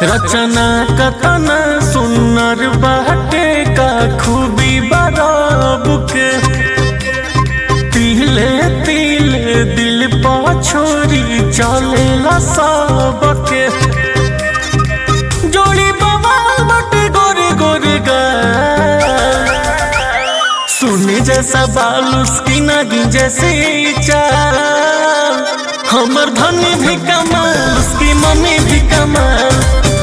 रचना कतना सुन्नर बाटे का खूबी बराब के तिले तिले दिल पा छोरी चलेला सबके जोड़ी बाबा बटे गोरे गोरे गा सुने जैसा बाल उसकी नगी जैसे चाल हमर धनी भी कमाल उसकी मम्मी भी कमाल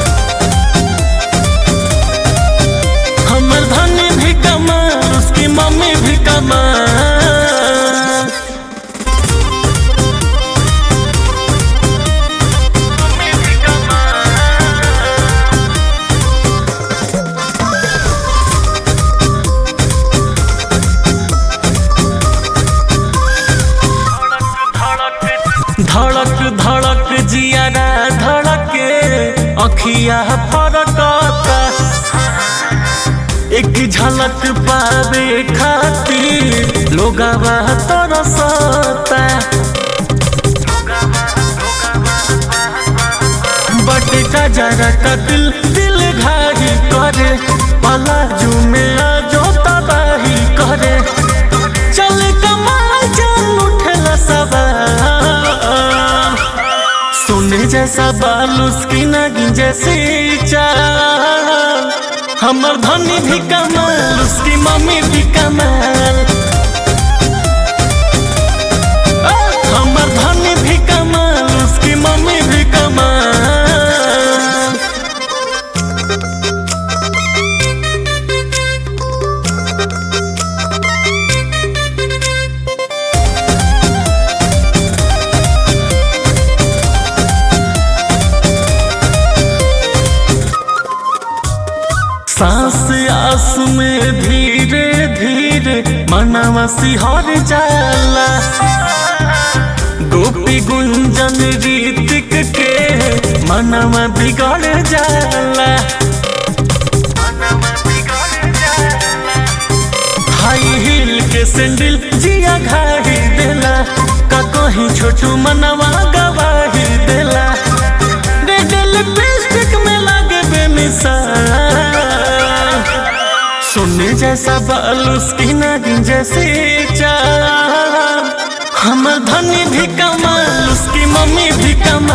हमर धनी भी कमाल उसकी मम्मी भी कमाल धड़क धड़क जियारा धड़के अखिया फरकता एक झलक पावे खातिर लोगवा तरसता बट का जरा का दिल दिल घारी करे पलाजू में आजो तबाही करे चल कमाल चल उठला सवाल सोने जैसा बाल उसकी नगी जैसी चाल हमर धनी भी कमाल उसकी मम्मी भी कमाल आ, हमर धनी भी कमाल उसकी मम्मी भी कमाल सांस आस में धीरे धीरे मनवा सिहर जाला गोपी गुंजन रीतिक के मनवा बिगड़ जाला हाई हील के सैंडल जिया घाही देला का कहीं छोटू मनवा गवाही देला रेड लिपस्टिक में लागे बेमिसाल सोने जैसा बाल उसकी नागिन जैसे चाल हमर धनी भी कमाल उसकी मम्मी भी कमाल